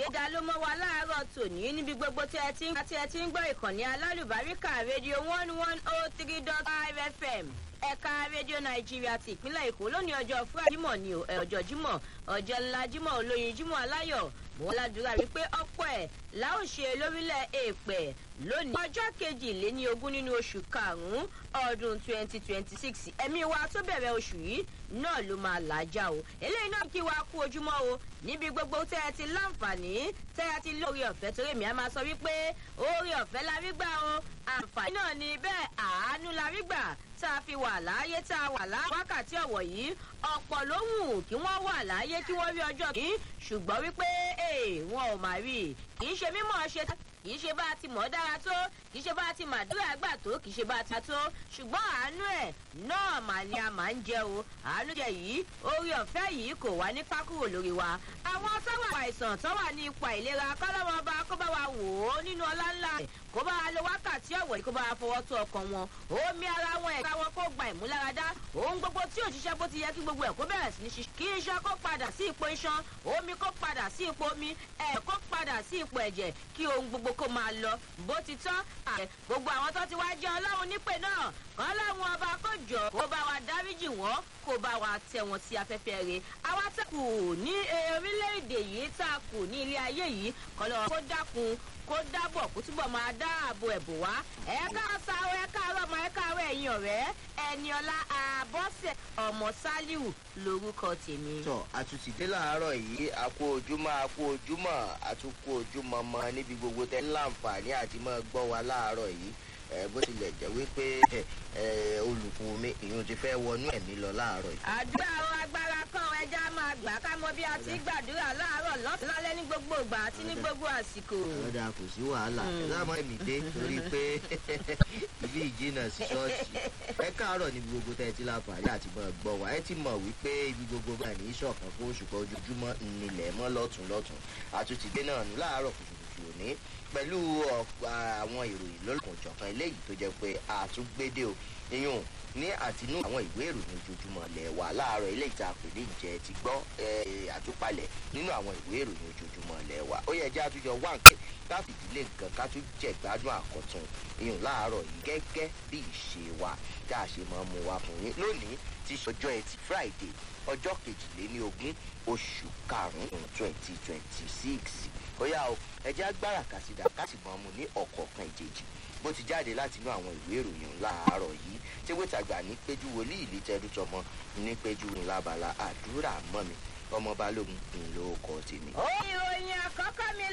ìkéda ló mọ́ wa láàárọ̀ tòní níbi gbogbo tí ẹ ti ń tí ẹ ti ń gbọ́ ìkànnì alálùbáríkà rédíò one one oh three dot five fm ẹ̀ka rédíò nàìjíríà ti ìpínlẹ̀ èkó lónìí ọjọ́ fúra jímọ̀ ni ọjọ́ jímọ̀ ọjọ́ ńlá jímọ̀ olóyin jímọ̀ aláyọ̀ mo ládùúrà wípé ọ̀pọ̀ ẹ̀ la ó ṣe lórílẹ̀ èèpẹ̀ lónìí ọjọ́ kejìléní ogún nínú oṣù karùn-ún ọdún twenty twenty six ẹ̀mí wa tó bẹ̀rẹ̀ oṣù yìí náà ló máa làájá o eléyìí náà kí wa kú ojúmọ́ o níbi gbogbo tẹ́ ẹ ti láǹfààní tẹ́ ẹ ti lórí ọ̀fẹ́ torí èmi á máa sọ wípé orí ọ̀fẹ́ la rí gbà o àǹfààní náà ni bẹ́ẹ̀ àánú la rí gbà tá a fi wà láàyè tá a wà láàyè wákàtí ọ̀wọ̀ yìí ọ̀pọ̀ ló wù kí wọ́n wà láàyè kí wọ́n rí ọjọ́ kí ṣùgbọ́n wípé wọn ò má rí kì í ṣe mímọ̀ ṣe kì í ṣe bá a ti mọ̀ ọ́ dára tó kì í ṣe bá a ti màdúrà àgbà tó kì í ṣe bá a ti tó ṣùgbọ́n àánú ẹ̀ náà mà ni a máa ń jẹ o àánú jẹ yìí orí ọ̀fẹ́ yìí kò wá ní pákúrò lórí wa àwọn tó wà àìsàn tó wà ní ipò àìlera kọ́lọ́wọ́n ọba kó bá wa wò ó nínú ọlá ńlá rẹ̀ kó bá wa lo wákàtí ọ̀wọ̀ kó bá wa fọwọ́ tó ọkàn wọn omi ara wọn ẹ̀ka wọn kó gba ìmúláradá ohun gbogbo tí ò ṣiṣẹ́ bó ti yẹ kí gbogbo ẹ̀ kó bẹ̀rẹ̀ sí ní ṣiṣẹ́ kí iṣan kó padà sí ipò iṣan omi kó padà sí ipò omi ẹ̀ kó padà sí ipò ẹ̀jẹ̀ kí ohun gbogbo kó máa lọ bó ti tán ààrẹ gbogbo àwọn tó ti wá jẹ́ ọlọ́run nípè náà kọ́ láwọn ọba kó jọ kó bá wa dáríjì wọ́n kó bá wa tẹ wọn sí afẹ́fẹ́ rẹ̀ àwa tá kù ní orílẹ̀-èdè yìí tá a kù ní ilé ayé yìí kọ́ lọ́wọ́ kó dákun kó dábọ̀ kó túbọ̀ máa dáàbò ẹ̀bùn wá ẹ káàsà ọ ẹ káàárọ̀ ọmọ ẹ káàárọ̀ ẹ̀yin ọ̀rẹ́ ẹni ọlá àbọ̀sẹ̀ ọmọ sálíù lorúkọ tèmi. tọ àtúntìdé làárọ̀ yìí àkó ojúmọ́ àkó ojúmọ́ àtúnkó ojúmọ́ mọ níbi gbogbo tẹ láǹfààní àti mọ́ gbọ́ wa láàárọ̀ yìí bó tilẹ̀ jẹ́ wípé olùkọ́ mi ìyún ti fẹ́ wọnú ẹ̀mí lọ láàárọ̀ yìí. àdúrà àwọn agbára kan ẹja máa gbà ká mọ bí a ti gbàdúrà láàárọ̀ lọ́lẹ́ ní gbogbo ìgbà àti ní gbogbo àsìkò. ọ̀dà kò sí wàhálà ẹ sáà mọ èmi dé torí pé ibi ìjìnà sí ṣọ́ọ̀ṣì ẹ káàárọ̀ níbi gbogbo tẹ́ ẹ ti láǹfààní àti mọ̀ gbọ́ wa ẹ ti mọ̀ wípé ibi gbogbo bá ní ìṣọ̀kan fún oṣù kan ojoojúmọ́ nílẹ̀ mọ́ lọ́tún lọ́tún àtúntìdé náà ní láàárọ̀ kùtùkùtù òní pẹ̀lú àwọn ìròyìn lọ́lọ́kanjọ̀kan eléyìí tó jẹ́ pé àtúgbédè o iyùn ní àtinú àwọn ìwé ìròyìn ojoojúmọ́ lẹ̀ wà láàárọ̀ ilé ìta pè ní ìjẹ́ ti gbọ́ àtúpalẹ̀ nínú àwọn ìwé ìròyìn ojoojúmọ́ lẹ̀ wà ó yẹ jẹ́ àtúnjọ wá nǹkan káfí ìdílé nǹkan ká tún jẹ́ gbádùn àkọ́tún iyùn láàárọ̀ yìí gẹ́gẹ́ bí ìṣe wa tá a ṣe máa mú wa fún yín lónìí ti ṣọjọ́ ẹtì friday ọjọ́ kejìléní ogún oṣù karùn-ún twenty twenty six bóyá o ẹjẹ́ agbára kàsídà kásìmọ́ mu ní ọ̀kọ̀ọ̀kan ìjèjì bó ti jáde láti inú àwọn ìwé ìròyìn láàárọ̀ yìí tí wẹ́tàgbà ní péjú wòlíì ìlú tẹdútọmọ ní péjú ńlábala àdúrà mọ́ mi ọmọ balógun ńlọ ọkọ tèmi. ó ìròyìn àkọ́kọ́ mi